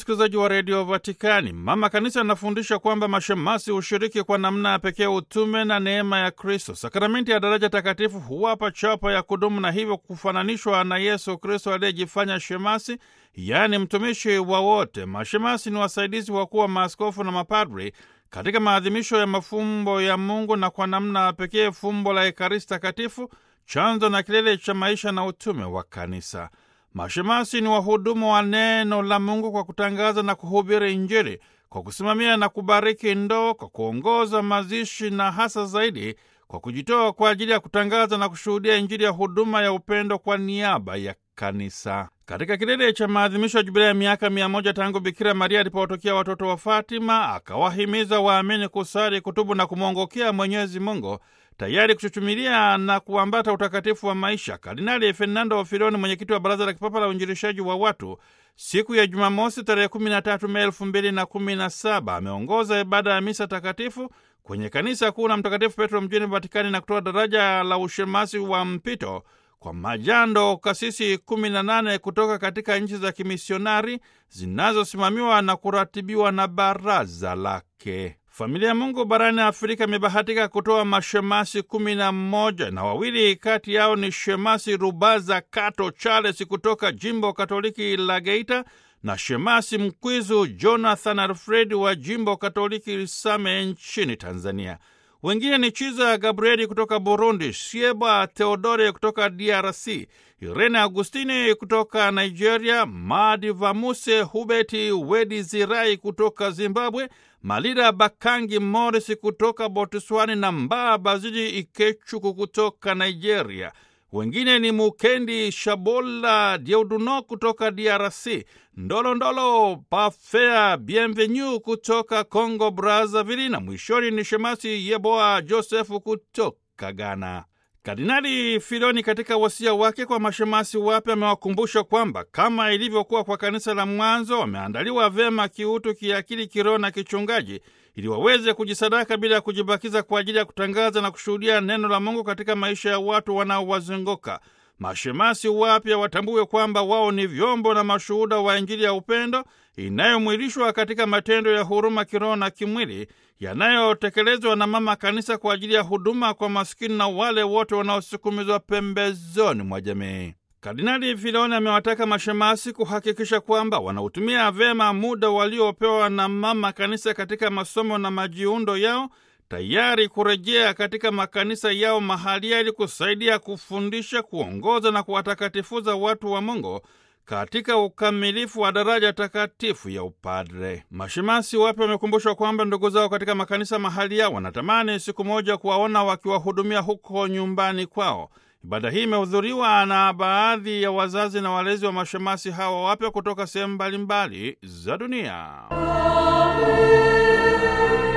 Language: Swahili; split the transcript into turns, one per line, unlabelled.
msikilizaji wa redio Vatikani, mama kanisa anafundisha kwamba mashemasi hushiriki kwa namna ya pekee utume na neema ya Kristo. Sakramenti ya daraja takatifu huwapa chapa ya kudumu na hivyo kufananishwa na Yesu Kristo aliyejifanya shemasi, yaani mtumishi wa wote. Mashemasi ni wasaidizi wakuu wa maaskofu na mapadri katika maadhimisho ya mafumbo ya Mungu na kwa namna ya pekee fumbo la Ekaristi Takatifu, chanzo na kilele cha maisha na utume wa kanisa. Mashemasi ni wahudumu wa neno la Mungu kwa kutangaza na kuhubiri Injili, kwa kusimamia na kubariki ndoa, kwa kuongoza mazishi na hasa zaidi kwa kujitoa kwa ajili ya kutangaza na kushuhudia Injili ya huduma ya upendo kwa niaba ya kanisa. Katika kilele cha maadhimisho ya jubilei ya miaka mia moja tangu Bikira Maria alipowatokea watoto wa Fatima, akawahimiza waamini kusali, kutubu na kumwongokea Mwenyezi Mungu, tayari kuchuchumilia na kuambata utakatifu wa maisha. Kardinali Fernando Filoni, mwenyekiti wa Baraza la Kipapa la Uinjilishaji wa Watu, siku ya Jumamosi tarehe 13 Mei 2017 ameongoza ibada ya misa takatifu kwenye kanisa kuu la Mtakatifu Petro mjini Vatikani na kutoa daraja la ushemasi wa mpito kwa majando kasisi 18 kutoka katika nchi za kimisionari zinazosimamiwa na kuratibiwa na baraza lake. Familia ya Mungu barani Afrika imebahatika kutoa mashemasi kumi na mmoja na wawili kati yao ni shemasi Rubaza Kato Charles kutoka jimbo Katoliki la Geita na shemasi mkwizu Jonathan Alfred wa jimbo Katoliki Same nchini Tanzania. Wengine ni Chiza Gabrieli kutoka Burundi, Sieba Theodore kutoka DRC, Irene Agustini kutoka Nigeria, Madi Vamuse Hubeti Wedi Zirai kutoka Zimbabwe, Malira Bakangi Morris kutoka Botswani na Mbaa Bazili Ikechuku kutoka Nigeria. Wengine ni Mukendi Shabola Deuduno kutoka DRC, Ndolondolo Pafea Bienvenu kutoka Congo Brazzaville, na mwishoni ni Shemasi Yeboa Josefu kutoka Ghana. Kardinali Filoni katika wasia wake kwa mashemasi wapya amewakumbusha kwamba kama ilivyokuwa kwa kanisa la mwanzo, wameandaliwa vyema kiutu, kiakili, kiroho na kichungaji ili waweze kujisadaka bila ya kujibakiza kwa ajili ya kutangaza na kushuhudia neno la Mungu katika maisha ya watu wanaowazunguka. Mashemasi wapya watambue kwamba wao ni vyombo na mashuhuda wa Injili ya upendo inayomwilishwa katika matendo ya huruma kiroho na kimwili yanayotekelezwa na Mama Kanisa kwa ajili ya huduma kwa maskini na wale wote wanaosukumizwa pembezoni mwa jamii. Kardinali Filoni amewataka mashemasi kuhakikisha kwamba wanautumia vyema muda waliopewa na Mama Kanisa katika masomo na majiundo yao tayari kurejea katika makanisa yao mahalia ili kusaidia kufundisha, kuongoza na kuwatakatifuza watu wa Mungu katika ukamilifu wa daraja takatifu ya upadre. Mashemasi wapya wamekumbushwa kwamba ndugu zao katika makanisa mahalia wanatamani siku moja kuwaona wakiwahudumia huko nyumbani kwao. Ibada hii imehudhuriwa na baadhi ya wazazi na walezi wa mashemasi hawa wapya kutoka sehemu mbalimbali za dunia.